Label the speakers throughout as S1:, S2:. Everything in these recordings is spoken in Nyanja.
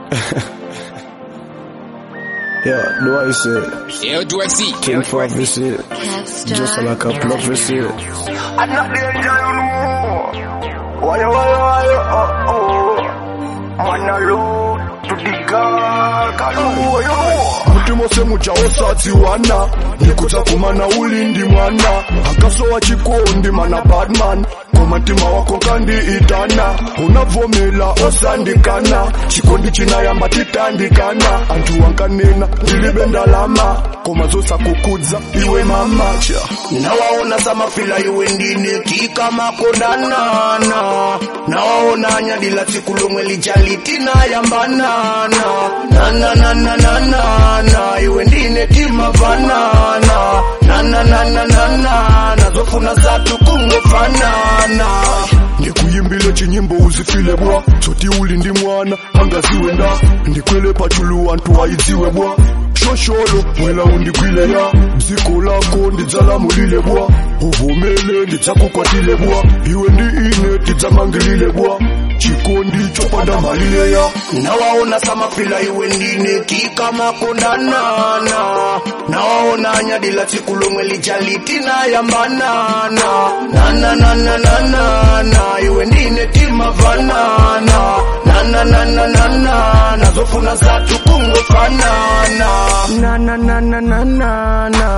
S1: Yeah, do I say?
S2: Eu do XC.
S1: King for visit. Just like a plug visit.
S3: I'm not danger, you know. Why, why, why, oh, oh. Man alone to the God, God, oh, yo.
S1: mutima wose muchaosadziwana ndikuta kumana ulindi mwana akasowa chikondi mana badman komatima wako kandiitana unavomela osandikana chikondi chinayamba titandikana anthu wankanena ndilibe ndalama koma zosakukudza iwe mamacha
S3: nawaona samafila iwe ndine kikamakodanana nawaona nyadila tsiku lomwe lijalitinayambanana nananananana iwe ndine timavanana nananananana nazofuna zatu kungofanana
S1: ndikuyimbile chinyimbo uzifile bwa tsoti uli ndi mwana angaziwe nda ndikwele pachulu anthu ayidziwe bwa shosholo mwela undigwile ya dziko lako ndidzalamulile bwa uvomele ndidzakukwatile bwa iwe ndi ine tidzamangilile bwa chikondi chopanda malile ya
S3: nawaona samafila iwe ndine kikamakondanana nawaona nyadila tsiku lomwe lijalitinayambanana nananananana iwe ndine timavanana nananananana nazofuna zatu kungofanana nananananana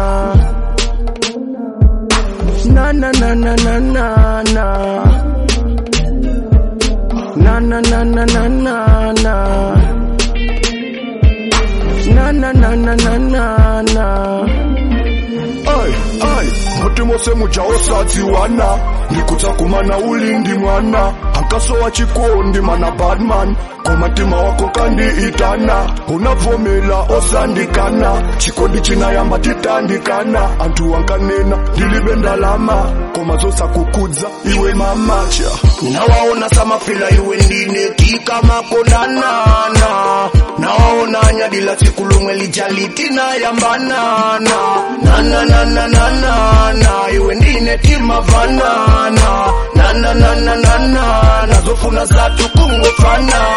S3: nananananana na na na na na na na na na na na na na na
S1: ai ai mutima wose muchaosadziwana ndikudzakumana ulindi mwana ankasowa chikondi mana badman komatima wako kandiitana unavomela osandikana chikondi chinayamba titandikana anthu wankanena ndilibe ndalama koma zosakukudza iwe mamacha
S3: nawaona samafila iwe ndine kikamakondanana nawaona nyadila tsiku lomwe lijalitinayambanana nananananana iwe ndine timavanana nananananana nazofuna zatu kungofanana